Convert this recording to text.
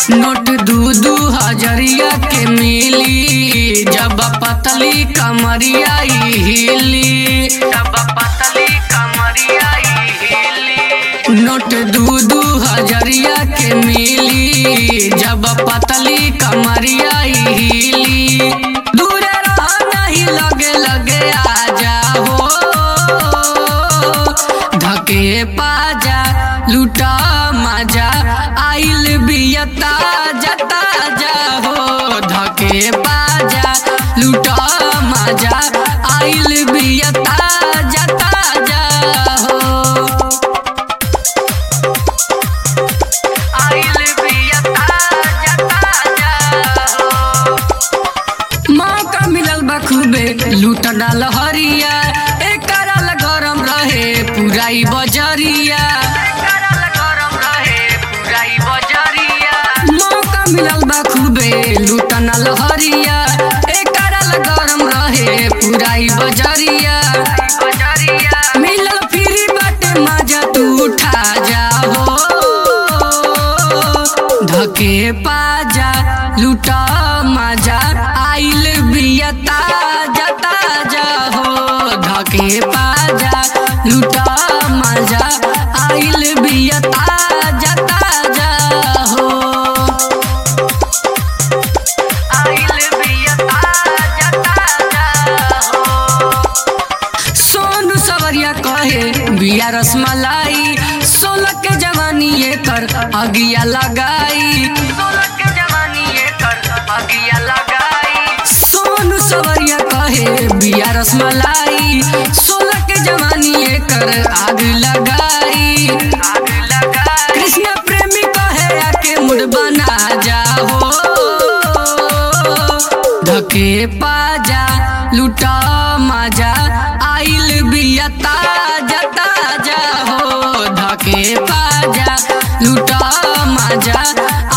note दू दू हजरिया के मिली जब पतली कमरिया ई हिली जब पतली कमरिया ई हिली नोट दू दू हजरिया के मिली जब पतली कमरिया ई हिली दूर रह नहीं लगे लगे आ जाओ धके पाजा लूटा मजा आइल बियता जता जाहो धके पाजा लूटा मजा आइल बियता जता जाहो आइल बियता जता जाहो मौका मिलल बा खूबे लूट डाल हरिया एकरा ला गरम रहे पुराई बजरिया मौका मिलल बा खूबे लूट डाल हरिया एकरा ला गरम रहे पुराई बजरिया मिलल फ्री बाटे मजा तू उठा जाओ धके पाजा लूटा मजा आइल बियता जता जाहो धके पाजा लूटा मजा आइल बियता जता जाहो आइल बियता जता जाहो सोनू सवरिया कहे बिया रसमलाई सोलह के जवानी ये कर अगिया लगाई सोलह के जवानी ये कर अगिया लगाई सोनू सवरिया कहे बिया रसमलाई सोलह के जवानी ये कर आग लगाई आग लगाई कृष्ण प्रेमी कहे आके मुड़ बना जाओ धके पाजा लूटा मजा आइल बियता जता जाहो धके पाजा लूटा मजा